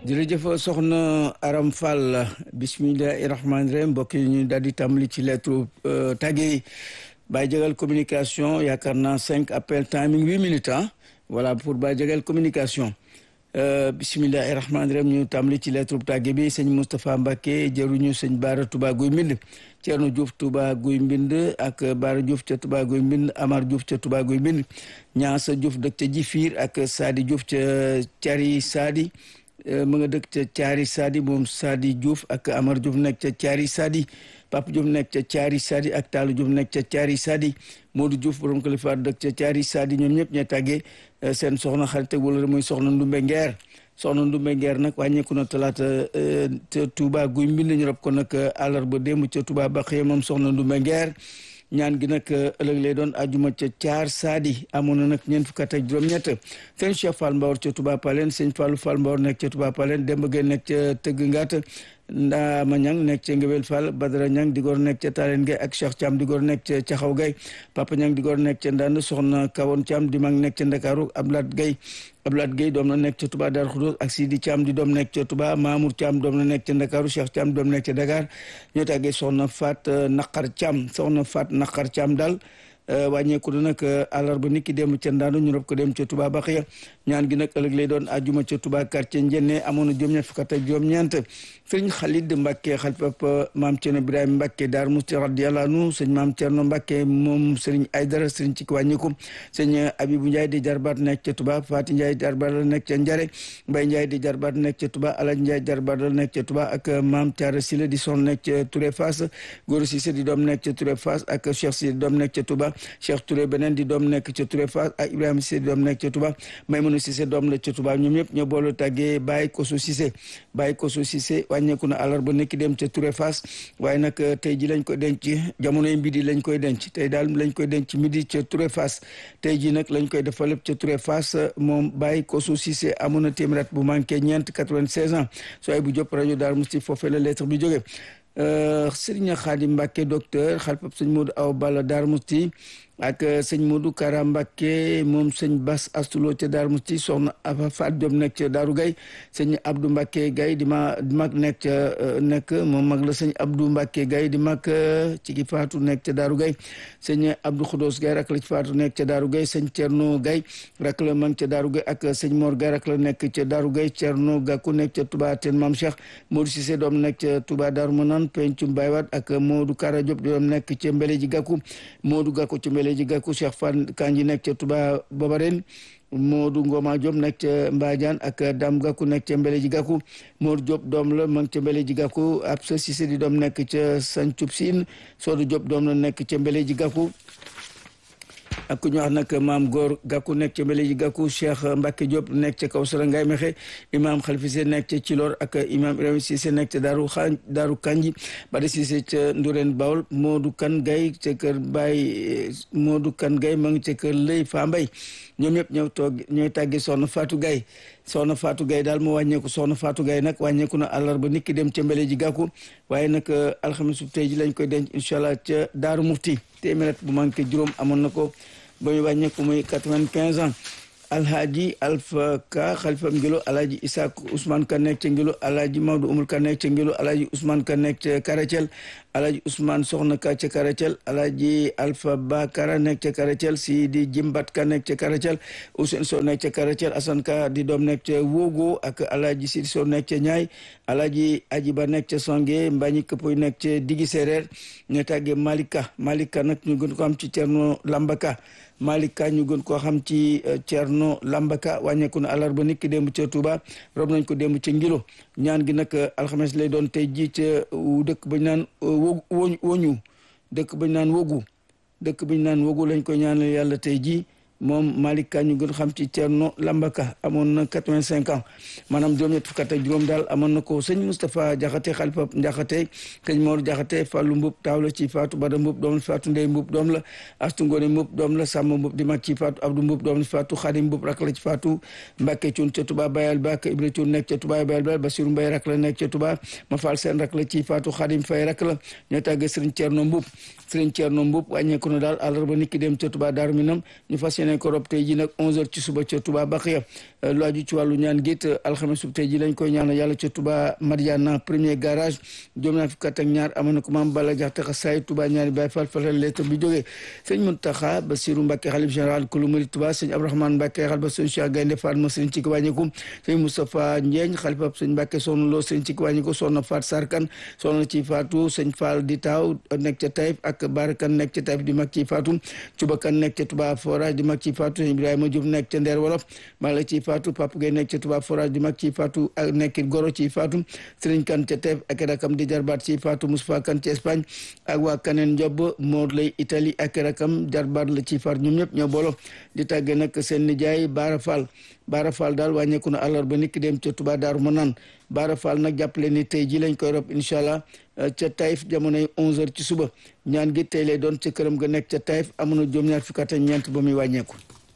jërëjëf soxna Aram Fall bismillahi rahmaani rahim mbokk yi ñu daal di tàmbali ci lettre tàgge yi Baye Jagal communication yaakaar naa cinq appel timing huit minutes ah voilà pour Baye Jagal communication bismillahi rahmaani rahim ñu tàmbali ci lettre tàgge bi sëñ Moustapha Mbacke jëruñu sëñ Baara Touba Guy Mbind Thierno Diouf Touba Guy Mbind ak Baara Diouf ca Touba Guy Mbind Amar Diouf ca Touba Guy Mbind Ñaasa Diouf dëkk ca Jifiir ak Sadi Diouf ca Cari Sadi mu nga dëkk ca Caari Sadi moom Sadi Diouf ak Amar Diouf nekk ca Caari Sadi Papa Diouf nekk ca Caari Sadi ak Taalu Diouf nekk ca Caari Sadi Modou Diouf borom kalifa dëkk ca Caari Sadi ñoom ñëpp ñoo tàggee seen soxna xarit ak wala muy soxna Ndumbe Ngeer soxna Ndumbe Ngeer nag wàññeeku na talaata ca Touba guy mbind ñu rob ko nag àllarba démb ca Touba Baxiya moom soxna Ndumbe Ngeer ñaan gi nag ëllëg lay doon ajuma ca caar saadi amoon na nag ñeent fukk ak juróom-ñett sëñ Cheikh Fall Mbawar ca Touba Palen sëñ Fallou Fall Mbawar nekk ca Touba Palen Demba Gueye nekk ca Tëgg Ngaat Ndaama Ñang nekk ca Ngewel Fall Badara Ñang di góor nekk ca Talen Gueye ak Cheikh Thiam di góor nekk ca Caxaw Gueye Papa Ñang di góor nekk ca Ndand soxna Kawoon Thiam di mag nekk ca Ndakaaru Abdoulaye Gueye Abdoulaye Gueye doom la nekk ca Touba Darou Khoudoss ak Sidi Thiam di doom nekk ca Touba Mamour Thiam doom la nekk ca Ndakaaru Cheikh Thiam doom nekk ca Dakar ñoo tàggee soxna Fat Naqar Thiam soxna Fat Naqar Thiam daal wàññeeku na nag àllarba nit ki dem ca Ndaandu ñu rob ko dem ca Touba Baxiya ñaan gi nag ëllëg lay doon ajuma ca Touba quartier Njenne amoon na juróom-ñett fukk ak juróom-ñeent sëriñ Xalid Mbàkke xalifab maam Cerno Ibrahima Mbàkke Daar Musti radiyallahu anhu sëñ maam Cerno Mbàkke moom sëriñ Aydara sëriñ ci wàññiku sëñ Abibu Njaay di jarbaat nekk ca Touba Faati Njaay jarbaat la nekk ca Njare Mbay Njaay di jarbaat nekk ca Touba Alaj Njaay jarbaat la nekk ca Touba ak maam Caara Sila di son nekk ca Touré Fass Góor Sise di doom nekk ca Touré Fass ak Cheikh Si di doom nekk ca Touba Cheikh Touré beneen di doom nekk ca Touré Fass ak Ibrahima Cissé di doom nekk ca Touba Maymuna Cissé doom la ca Touba ñoom ñëpp ñoo boole tàggee Baye Koso Cissé Baye Koso Cissé wàññeeku na àllarba nekk dem ca Touré Fass waaye nag tey ji lañ koy denc jamonoy midi lañ koy denc tey daal lañ koy denc midi ca Touré Fass tey ji nag lañ koy defal lépp ca Touré Fass moom Baye Koso Cissé amoon na téeméer bu manqué ñeent 96 ans sooy bu jóp rajo Daaru Musti foofee la lettre bi jóge Sëriñ Xaadim Mbàkke docteur xalpab sëñ Modou Awa Balla Daaru Musti ak sëñ Modou Kara Mbacke moom sëñ Bas Astulo ca Darou Mousti soxna Afa Fat Diop nekk ca Darou Gaye sëñ Abdou Mbacke Gaye di ma di mag nekk ca nekk moom mag la sëñ Abdou Mbacke Gaye di mag ci ki faatu nekk ca Darou Gaye sëñ Abdou Khoudos Gaye rak la ci faatu nekk ca Darou Gaye sëñ Thierno Gaye rak la mag ca Darou Gaye ak sëñ Mor Gaye rak la nekk ca Darou Gaye Thierno Gakou nekk ca Touba Ten Mam Cheikh Modou Cissé doom nekk ca Touba Darou Manane Pencum Baywat ak Modou Kara Diop doom nekk ca Mbeleji Gakou Modou Gakou ca Mbeleji ji gàkku Cheikh Fan Kanji nekk ca Touba Babaren Modou Ngoma Diop nekk ca Mbadiane ak Dame Gakou nekk ca Mbele ji gàkku Modou Diop doom la ma ngi ca Mbele ji gàkku Absa Cissé di doom nekk ca Sancub Sine Sodou Diop doom la nekk ca Mbele ji gàkku ak ku ñu wax nag maam góor gàkku nekk ca mbele ji gàkku cheikh Mbacke Diop nekk ca Kawsara Ngaye Mexe imam Khalifa Cissé nekk ca Cilor ak imam Ibrahima Cissé nekk ca Daaru xaa Daaru Kanji Bada Cissé ca Ndourène Bawol Modou Kan Gaye ca kër Baye Modou Kan Gaye ma ngi ca kër Lëy Fa Mbay ñoom ñëpp ñëw toog ñooy tàggi soxna Fatou Gaye soxna Fatou Gaye daal moo wàññeeku soxna Fatou Gaye nag wàññeeku na àllarba nit ki dem ca mbele ji gàkku waaye nag alxames su tey ji lañ koy denc incha allah ca Daaru Mufti téeméer bu manqué juróom amoon na ko ba ñu wàññeeku muy quatre-vingt-quinze ans alhaji alpha ka xalifa ngilo alhaji isak ousmane ka nekk ca ngilo alhaji maodo umul ka nekk ca ngilo alhaji ousmane ka nekk ca karacel alhaji ousmane soxna ka ca karacel alhaji alpha ba kara nekk ca karacel si di jimbat ka nekk ca karacel ousen so nekk ca karacel asan ka di doom nekk ca wogo ak alhaji sidi so nekk ca ñaay alhaji aji ba nekk ca songe mbañi këppoy nekk ca digi séréer ne tàgge malika malika nag ñu gën ko am ci cerno lambaka malika ñu gën koo xam ci cerno lambaka wàññeeku na àllarba nit ki démb ca Touba rob nañ ko démb ca ngilo ñaan gi nag alxames lay doon tey ji ca dëkk bañ naan wo woñu dëkk bañ naan wogu dëkk bañ naan wogu lañ ko ñaanal yàlla tey ji moom Malick Ka ñu gën xam ci Thierno Lambaka amoon na quatre-vingt-cinq ans maanaam juróom-ñett fukk ak juróom daal amoon na ko sëñ Moustapha Jaxate xalifa Jaxate sëñ Mor Jaxate Fàllu Mbub taaw la ci Faatu Bada Mbub doom la Faatu Ndey Mbub doom la Astu Ngoone Mbub doom la Sàmm Mbub di mag ci Faatu Abdou Mbub doom la Faatu Xadim Mbub rak la ci Faatu Mbàkke Cuun ca Tuba Bayal Ba ak Ibra Cuun nekk ca Tuba Bayal Ba Basiru Mbay rak la nekk ca Tuba ma Fall Seen rak la ci Faatu Xadim Fay rak la ñoo tàggee sëriñ Thierno Mbub sëriñ Thierno Mbub wàññeeku na daal àllarba nit ki dem ca Tuba Daaru Minam ñu fas yéene yéene ko rob tey ji nag 11h ci suba ca Touba Baxiya lu aju ci wàllu ñaan git alxames sub tey ji lañ koy ñaanal yàlla ca Touba Mariana premier garage juróom ñaar fukk ak ñaar amoon na ko maam Balla Jaxate xasaay Touba ñaari Baay Faal fatal lettre bi jógee sëñ Muntaxa Basiru Mbàkke xalif général kulu murid Touba sëñ Abdourahmane Mbàkke xalifa sëñ Cheikh Gaynde Fatma sëñ ci wàññiku sëñ Moustapha Ndiagne xalifa sëñ Mbàkke soxna Lo sëñ ci wàññiku soxna Faat Sarkan soxna ci Faatu sëñ Fall di taaw nekk ca Taïf ak Barakan nekk ca Taïf di mag ci Faatu Cubakan nekk ca Touba Forage di mag ci Faatu sëñ Ibrahima Diop nekk ca Ndeer Wolof mag la ci Faatu Papa Gueye nekk ca Touba Forage di mag ci Faatu ak nekkit Goro ci Faatu Sëriñ Kan ca Taïf ak rakam di jarbaat ci Faatu Moustapha Kan ci Espagne ak waa Kaneen Njob Moor lay Italie ak rakam jarbaat la ci Faatu ñoom ñëpp ñoo boolo di tàgge nag seen nijaay Baara Fall Baara Fall daal wàññeeku na àllarba nit ki dem ca Touba Daaru Manaan Baara Fall nag jàppale ni tey ji lañ koy rob incha allah ca Taïf jamonoy 11h ci suba ñaan gi tey lay doon ca këram ga nekk ca Taïf amoon na juróom-ñaar fukk ak ñeent ba muy wàññeeku.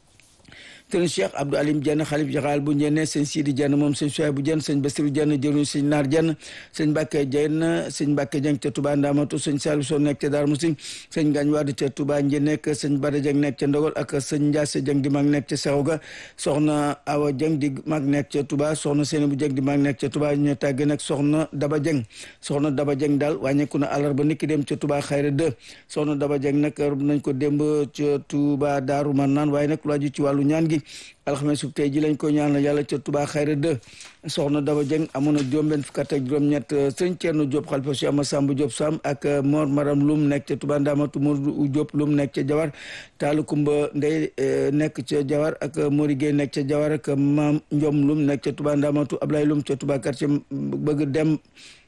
sëñ Cheikh Abdou Alim Dieng xalif jaxaal bu njenne sëñ Sidi Dieng moom sëñ Soy bu Dieng sëñ Basiru Dieng jëruñ sëñ Naar Dieng sëñ Mbàkke Dieng sëñ Mbàkke Dieng ca Touba Ndamatu sëñ Saliou Sow nekk ca Darou Moussi sëñ Gagne Wade ca Touba Njenne nekk sëñ Bada Dieng nekk ca Ndogol ak sëñ Ndiasse Dieng di mag nekk ca Sexoga soxna Awa Dieng di mag nekk ca Touba soxna Seyni bu Dieng di mag nekk ca Touba ñu tàgge nag soxna Daba Dieng soxna Daba Dieng daal wàññeeku na àllarba nit ki dem ca Touba Xayra 2 soxna Daba Dieng nag rob nañ ko démb ca Touba Daaru Marnaan waaye nag lu aju ci wàllu ñaan gi alxames su tey ji lañ ko ñaanal yàlla ca Touba Xayra 2 soxna Daba Dieng amoon na juróom-benn fukk ak juróom-ñett sëñ Thierno Diop xalifa si ama Samb Diop Sam ak Mor Maram Lum nekk ca Touba Ndamatu Mor Diop Lum nekk ca Jawar Taalu Kumba Ndey nekk ca Jawar ak Mori Gueye nekk ca Jawar ak Maam Njom Lum nekk ca Touba Ndamatu Ablaye Lum ca Touba quartier bëgg dem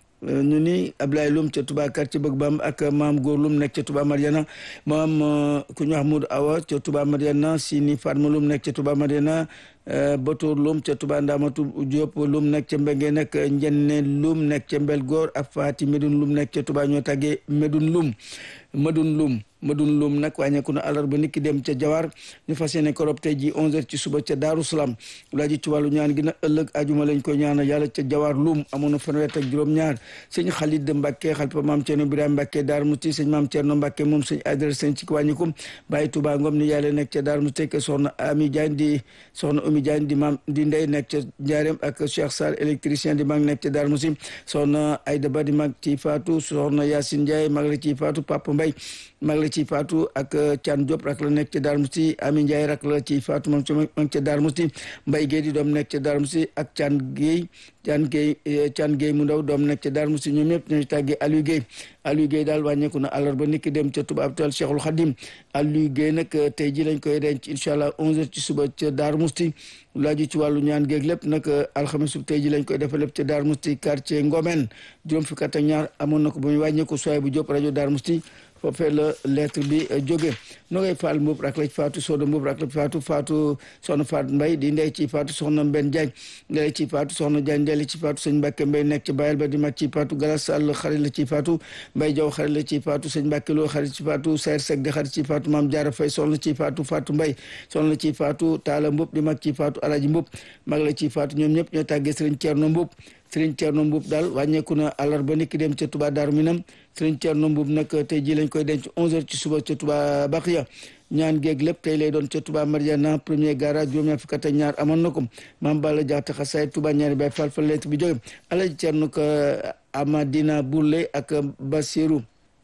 ñu ni Ablaye Lum ca Touba quartier bëgg bam ak maam góor Lum nekk ca Touba Mariana maam ku ñu wax Moudou Awa ca Touba Mariana Sini Fatma Lum nekk ca Touba Mariana Batoor Lum ca Touba Ndamatu Diop Lum nekk ca Mbenge nekk Njenne Lum nekk ca Mbel Góor ak Faati Medun Lum nekk ca Touba ñoo tàggee Medun Lum Medun Lum Medun Lum nag wàññeeku na àllarba nit ki dem ca Jawar ñu fas yéene ko rob tey ji 11h ci suba ca Daaru Salaam laa ji ci wàllu ñaan gi nag ëllëg ajuma lañ ko ñaanal yàlla ca Jawar Lum amoon na fanweer ak juróom-ñaar sëñ Xalid Mbàkke xalifa maam Cerno Ibrahima Mbàkke Daaru Musti sëñ maam Cerno Mbàkke moom sëñ Adré sëñ ci wàññiku bàyyi Touba Ngom ni yàlla nekk ca Daaru Musti ke soxna Ami Diagne di soxna Umi Diagne di maam di ndey nekk ca Njaareem ak Cheikh Sarr électricien di mag nekk ca Daaru Musti soxna Ayda Ba di mag ci Faatu soxna Yacine Ndiaye mag la ci Faatu Papa Mbay mag la ci Faatu ak Thian Diop rak la nekk ca Darou Mousti Ami Ndiaye rak la ci Fatou moom ci ma ngi ca Darou Mousti Mbaye Guèye di doom nekk ca Darou Mousti ak Thian Guèye Thian Guèye Thian Guèye mu ndaw doom nekk ca Darou Mousti ñoom ñëpp ñooy tàggee Aliou Guèye Aliou Guèye daal wàññeeku na àllarba nit ki dem ca Touba Abdou Cheikhul Khadim Aliou Guèye nag tey ji lañ koy denc incha allah 11h ci suba ca Darou Mousti laaju ci wàllu ñaan géeg lépp nag alxames su tey ji lañ koy defal lépp ca Darou Mousti quartier Ngomen juróom fukk ak ñaar amoon na ko ba muy wàññeeku sooy bu Diop rajo Darou Mousti foofee la lettre bi jóge no ngay faal mbuub rak la ci faatu sooda mbuub rak la ci faatu faatu soxna faat mbay di ndey ci faatu soxna mbenn jaañ ndey ci faatu soxna jaañ ndey la ci faatu sëñ mbàkke mbay nekk ci bayal ba di mag ci faatu galas sàll xarit la ci faatu mbay jaw xarit la ci faatu sëñ mbàkke loo xarit ci faatu sayr sek di xarit ci faatu maam jaara fay soxna ci faatu faatu mbay soxna ci faatu taala mbub di mag ci faatu alaji mbub mag la ci faatu ñoom ñëpp ñoo tàggee sëriñ ceerno mbub sëriñ ceerno mbub daal wàññeeku na àllarba nit ki dem ca Touba Daaru Minam sëriñ ceerno mbub nag tey ji lañ koy denc 11h ci suba ca Touba Baxiya ñaan géeg lépp tey lay doon ca Touba Mariana premier garage juróom-ñaar fukk ak ñaar amoon na ko maam Balla Jaxate xasaay Touba ñaari bay fal fa lettre bi jóge alaji ceerno ko Amadina Bourlé ak Basiru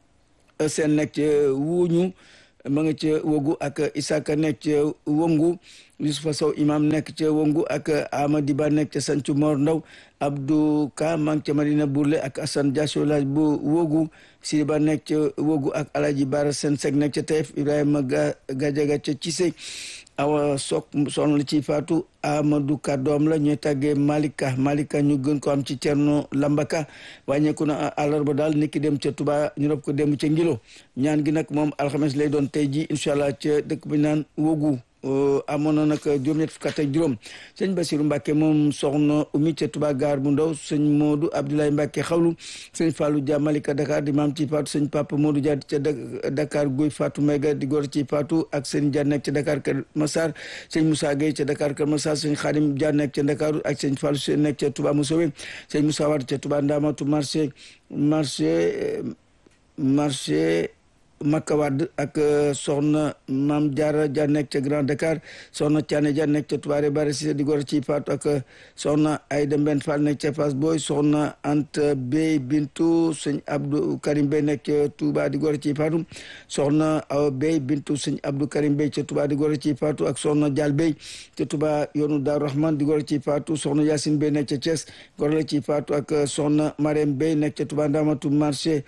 seen nekk ca wuuñu ma nga ca wogu ak Isaka nekk ca wongu Yusufa Sow imam nekk ca wongu ak Amadi Ba nekk ca Sancu Mor Ndaw Abdou Ka maa ngi ca Marina Bourlé ak Assane Diasso laaj bu wogu Sidi Ba nekk ca wogu ak Alaji Bara Sen Sek nekk ca Taïf Ibrahima Gajaga ca Cissé awa sok soxna la ci faatu Amadou Ka doom la ñuy tàggee Malika Malika ñu gën ko am ci Cerno Lambaka wàññeeku na àllarba daal niki dem ca Touba ñu rob ko dem ca Ngilo ñaan gi nag moom alxames lay doon tey ji incha allah ca dëkk bi naan wogu amoon na nag juróom-ñett fukk ak juróom sëñ Basiru Mbàkke moom soxna umi ca Touba gaar bu ndaw sëñ Modou Abdoulaye Mbàkke xawlu sëñ Fallou Dia Malika Dakar di maam ci Fatou sëñ Papa Modou Dia ca Dakar Guy Fatou Mega di góor ci Fatou ak sëñ Dia nekk ca Dakar Kër Massar sëñ Moussa Gueye ca Dakar Kër Massar sëñ Khadim Dia nekk ca Dakar ak sëñ Fallou Sène nekk ca Touba Moussowe sëñ Moussa Wade ca Touba Ndamatu marché marché marché Makka Wade ak soxna Maam Diarra Dia nekk ca Grand Dakar soxna Thiané Dia nekk ca Touba Rebare Cissé di gor ci faatu ak soxna Aïda Mben Fall nekk ca Fass Boy soxna Anta Bey Bintu sëñ Abdou Karim Bey nekk ca Touba di gor ci faatu soxna Awa Bey Bintu sëñ Abdou Karim Bey ca Touba di gor ci faatu ak soxna Dial Bey ca Touba yoonu Daaru Rahman di gor ci faatu soxna Yacine Bey nekk ca Thiès gor la ci faatu ak soxna Marème Bey nekk ca Touba Ndamatu marché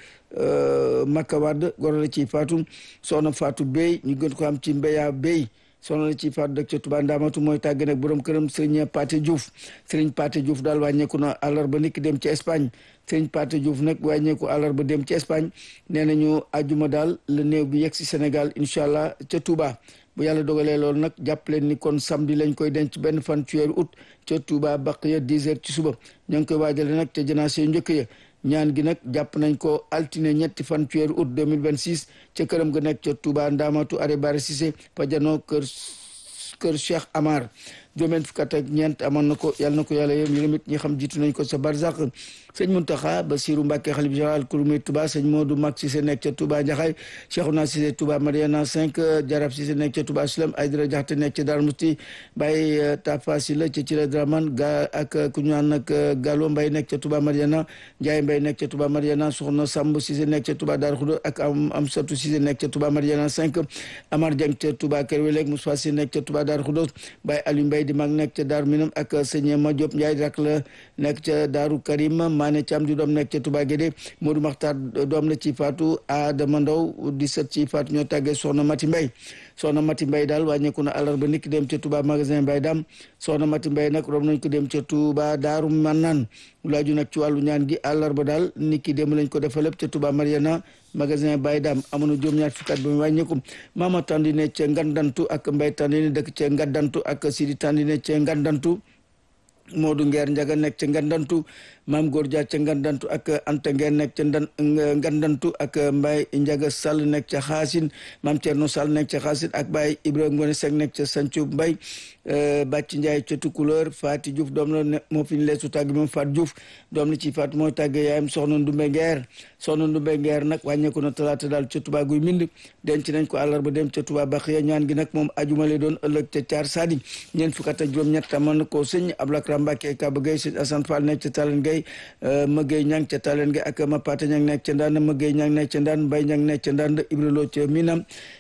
Makka Wade gor la ci faatu soxna Fatou Bey ñu gën ko am ci Mbeya Bey soxna la ci faatu dëkk ca Touba Ndamatu mooy tàgg nag borom këram Serigne Paté Diouf Serigne Paté Diouf daal wàññeeku na àllarba niki dem ci Espagne Serigne Paté Diouf nag wàññeeku àllarba dem ci Espagne nee nañu àjjuma daal la néew bi yegg si Sénégal incha allah ca Touba bu yàlla dogalee loolu nag jàpp leen ni kon samedi lañ koy denc benn fan ci weeru août ca Touba Baqiya 10 heures ci suba ñoo ngi koy waajale nag ca janaase yu njëkk ya ñaan gi nag jàpp nañ ko altine ñetti fan ci weeru août 2026 ca këram ga nekk ca Touba Ndamatu Are Bare Cissé Pajano kër kër Cheikh Amar juróom fukk ak ñeent amoon na ko yàlla na ko yàlla yëm yërëm it ñi xam jiitu nañ ko sa barzak sëñ Muntaxa Basiru Mbàkke xalif général kurumé Touba sëñ Modou Mag Cissé nekk ca Touba Njaxaay Cheikhouna Cissé Touba Mariana 5 Jarab Cissé nekk ca Touba Islam Aydara Jaxate nekk ca Dar Musti Baye Tafa Sila ca Cire Draman ga ak ku ñu naan nag Gallo Mbay nekk ca Touba Mariana Njaay Mbay nekk ca Touba Mariana Soxna Samb Cissé nekk ca Touba Dar Xudo ak am am Satu Cissé nekk ca Touba Mariana 5 Amar Dieng ca Touba Kër Welek Moussa Cissé nekk ca Touba Dar Xudo Baye Aliou Mbay di mag nekk ca Daaru Minam ak sëñ Ma Diop Ndiaye rak la nekk ca Daaru Karim Maane Thiam di doom nekk ca Touba Guédé Modou Makhtar doom la ci faatu Adama Ndaw di sët ci faatu ñoo tàggee Soxna Mati Mbay Soxna Mati Mbay daal wàññeeku na àllarba niki dem ca Touba magasin Mbay Dam Soxna Mati Mbay nag rob nañ ko dem ca Touba Daaru Manaan laaju nag ci wàllu ñaan gi àllarba daal niki dem lañ ko defal lépp ca Touba Mariana magasin Baye Dam amoon na juróom-ñaar fukki at ba mu wàññeeku Mama Tandine ca Ngandantu ak Mbay Tandine dëkk ca Ngandantu ak Sidi Tandine ca Ngandantu Modou Ngeer Njaga nekk ca Ngandantu Maam Góor Dia ca Ngandantu ak Anta Ngeer nekk ca Ngandantu ak Mbay Njaga Sall nekk ca Xaasin Maam Cerno Sall nekk ca Xaasin ak Baye Ibrahima Ngone Seck nekk ca Sancu Mbay Bàcc Njaay ca Tukulóor Faati Diouf doom la moo fi ñu leesu tàgg moom Faat Diouf doom la ci Faat mooy tàgg yaayam soxna Ndumbe Ngeer soxna Ndumbe Ngeer nag wàññeeku na talaata daal ca Touba guy mind denc nañ ko àllarba dem ca Touba Baxiya ñaan gi nag moom ajuma lay doon ëllëg ca Caar Sadi ñeent fukk ak juróom-ñett amoon na ko sëñ Ablakram Mbàkke Kaba Gay sëñ Asan Fall nekk ca Talen Gay Mëggey Ñang ca Talen Gay ak Mapate Ñang nekk ca Ndand Mëggey Ñang nekk ca Ndand Mbay Ñang nekk ca Ndand Ibra Lo ca Minam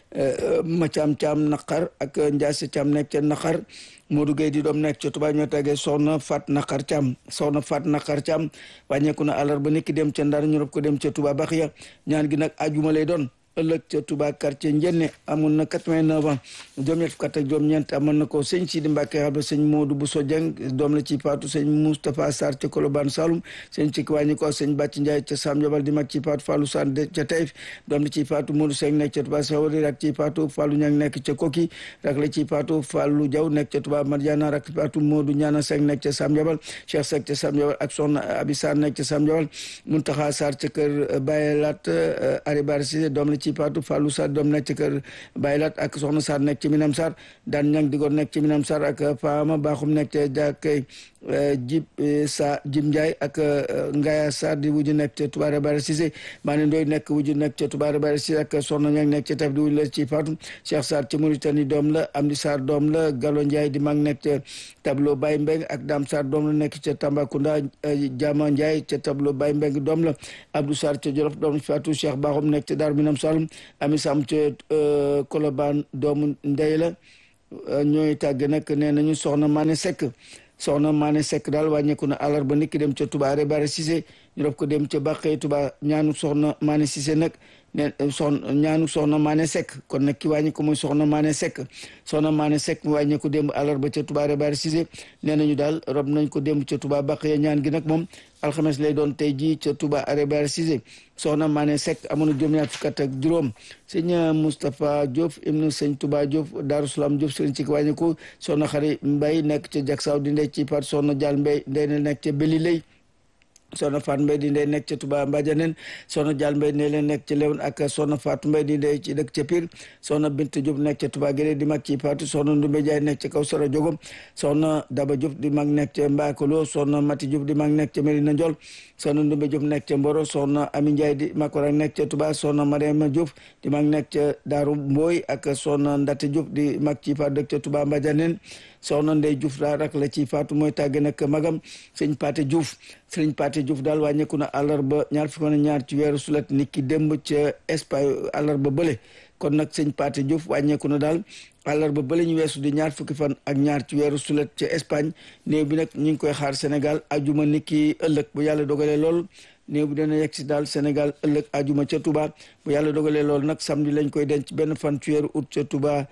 ma caam caam naqar ak Njaase caam nekk ca naqar Modou Gueye di doom nekk ca Touba ñoo tàggee soxna Fat Naqar Caam soxna Fat Naqar Caam wàññeeku na àllarba niki dem ca Ndar ñu rob ko dem ca Touba Baxiya ñaan gi nag ajuma lay doon ëllëg ca Touba quartier Njenne amoon na 89 ans juróom-ñett fukk ak juróom-ñeent amoon na ko sëñ Sidi Mbacke xam sëñ Modou Bousso Dieng doom la ci Faatu sëñ Moustapha Sarr ca Colobane Saloum sëñ ci wàññi ko sëñ Bàcc Ndiaye ca Sam Jabal di mag ci Faatu Fallou Sarr ca Taïf doom la ci Faatu Modou Seck nekk ca Touba Sawari rak ci Faatu Fallou Ñang nekk ca Koki rak la ci Faatu Fallou Diaw nekk ca Touba Mariana rak Faatu Modou Ñaana Seck nekk ca Sam Jabal Cheikh Seck ca Sam Jabal ak soxna Abi Sarr nekk ca Sam Jabal Muntaxa Sarr ca kër Baye Lat Aribar Cissé doom la ci Faatu Fallou Sarr doom nekk ci kër Baylat ak Soxna Sarr nekk ci Minam Sarr daan ñang digoor nekk ci Minam Sarr ak Faama Baaxum nekk ci jàkkay Jib sa Jib Ndiaye ak Ngaya Sarr di wuju nekk ca Touba Bara Cissé Maane Ndoy nekk wuju nekk ca Touba Bara Cissé ak Soxna ñang nekk ci taf di wuju la ci Fatou Cheikh Sarr ci Mauritanie doom la Amdi Sarr doom la Gallo Ndiaye di mag nekk ca tableau Baye Mbeng ak Dam Sarr doom la nekk ca Tambacounda Jama Ndiaye ca tableau Baye Mbeng doom la Abdou Sarr ca Jolof doom Fatou Cheikh Baaxum nekk ca Daaru Minam Saloum ami sam ca Kolobaan doomu ndey la ñooy tàgg nag nee nañu soxna Mané Seck soxna Mané Seck daal wàññeeku na àllarba niki dem ca Touba Rebare Cissé ñu rob ko dem ca Bàqee Touba ñaanu soxna Mané Cissé nag ne soxna ñaanu soxna Mané Seck kon nag ki wàññi ko mooy soxna Mané Seck soxna Mané Seck mu wàññi ko démb àllarba ca Touba Rebare Cissé nee nañu daal rob nañ ko démb ca Touba Bàqee ñaan gi nag moom alxames lay doon tey jii ca Touba Rebare Cissé soxna Mané Seck amoon na juróom-ñaar fukk ak juróom sëñ Moustapha Diop ibnu sëñ Touba Diop Darou Salaam Diop sëriñ ci wàññi ko soxna Xari Mbay nekk ca Jaksaaw di ndey ci par soxna Jaal Mbay ndey na nekk ca Beli Lay soxna Fatou Mbaye di ndey nekk ca Touba Mbadianeen soxna Dial Mbaye ne leen nekk ca Léone ak soxna Fatou Mbaye di ndey ci dëkk ca Pire soxna Bint Diop nekk ca Touba Guédé di mag ci Fatou soxna Ndumbe Jaay nekk ca kaw Soro Jogom soxna Daba Diop di mag nekk ca Mbakolo soxna Mati Diop di mag nekk ca Medina Ndiol soxna Ndumbe Diop nekk ca Mboro soxna Ami Ndiaye di mag rek nekk ca Touba soxna Mariama Diop di mag nekk ca Daaru Mbooy ak soxna Ndate Diop di mag ci Fatou dëkk ca Touba Mbadianeen soxna Ndey Diouf daal rak la ci Fatou mooy tàgge nag magam sëñ Paté Diouf sëñ Paté Diouf daal wàññeeku na àllarba ñaar fukki fan ñaar ci weeru sulet nit ki démb ca Espagne àllarba bële kon nag sëñ Paté Diouf wàññeeku na daal àllarba bële ñu weesu di ñaar fukki fan ak ñaar ci weeru sulet ca Espagne néew bi nag ñu ngi koy xaar Sénégal ajuma nit ki ëllëg bu yàlla dogalee lool néew bi dana yegg si daal Sénégal ëllëg ajuma ca Touba bu yàlla dogalee lool nag samedi lañ koy denc benn fan ci weeru août ca Touba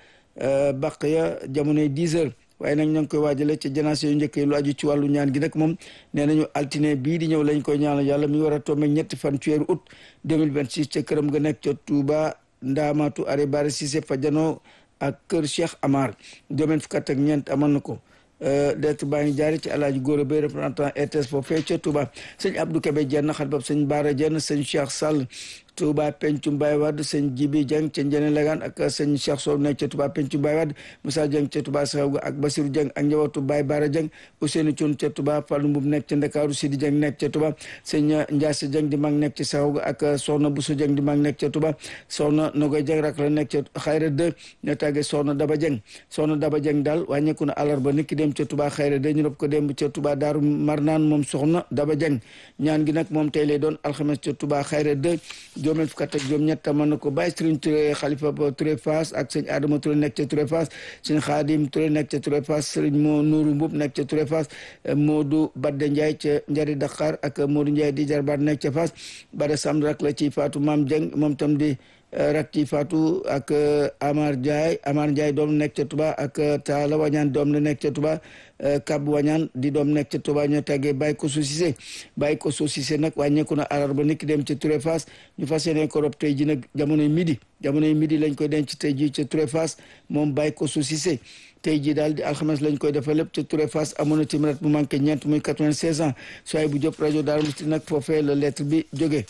baq ya jamonoy 10 heures waaye nag ñoo ngi koy waajale ca janaase yu njëkk yi lu aju ci wàllu ñaan gi nag moom nee nañu altine bii di ñëw lañ koy ñaanal yàlla mi war a tombé ñetti fan ci weeru août 2026 ca këram ga nekk ca Touba Ndaamatu Are Bare Cissé fa janoo ak kër Cheikh Amar domaine fukkat ak ñeent amoon na ko lettre baa ngi jaari ci alaaji góor bay représentant RTS foofee ca Touba sëñ Abdou Kébé jenn xat bab sëñ Baara jenn sëñ Cheikh Sall Touba Pencum Baye Wade sëñ Jibi Dieng ca Njene Lagan ak sëñ Cheikh Sow nekk ca Touba Pencum Baye Wade Moussa Dieng ca Touba Saxaw ak Basirou Dieng ak njabootu Baye Baara Dieng Ousseynou Thioune ca Touba Fallou Mboub nekk ca Ndakaaru Sidi Dieng nekk ca Touba sëñ Ndiasse Dieng di mag nekk ca Saxaw ak Soxna Bousso Dieng di mag nekk ca Touba Soxna Nogoy Dieng rak la nekk ca Xayra 2 ñoo tàggee Soxna Daba Dieng Soxna Daba Dieng daal wàññeeku na àllarba nit ki dem ca Touba Xayra 2 ñu rob ko dem ca Touba Daaru Marnaan moom Soxna Daba Dieng ñaan gi nag moom tey lay doon alxames ca Touba Xayra 2 juróom fukk ak juróom ñett mën na ko bàyyi Serigne Touré xalifa ba Touré Fass ak sëñ Adama Touré nekk ca Touré Fass sëñ Xaadim Touré nekk ca Touré Fass Serigne moo Nuuru Mbub nekk ca Touré Fass Modou Badde Ndiaye ca Njari Dakar ak Modou Ndiaye di jarbaat nekk ca Fass Bada Samb rak la ci Fatou Maam Dieng moom tam di rak ci Fatou ak Amar Ndiaye Amar Ndiaye doom nekk ca Touba ak Taala Wañaan doom la nekk ca Touba Kab Wañaan di doom nekk ca Touba ñoo tàggee bàyyi ko Cissé bàyyi ko Cissé nag wàññeeku na àllarba nit ki dem ca Touré Fass ñu fas yéene ko rob tey ji nag jamonoy midi jamonoy midi lañ koy denc tey ji ca Touré Fass moom bàyyi ko Cissé tey jii daal di alxames lañ koy defal lépp ca Touré Fass amoon na timrat bu manqué ñeent muy 96 ans soay bu jop rajo Daaru Musti nag foofee la lettre bi jógee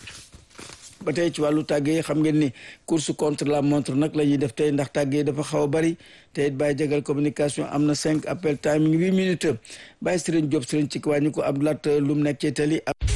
ba tey ci wàllu tàggee xam ngeen ni course contre la montre nag la ñuy def tey ndax tàggee dafa xaw a bari te it bàyyi jagal communication am na cinq appel timing huit minutes bàyyi Serigne Diop Serigne ci wàññi ko Abdoulaye Loum nekk ci tali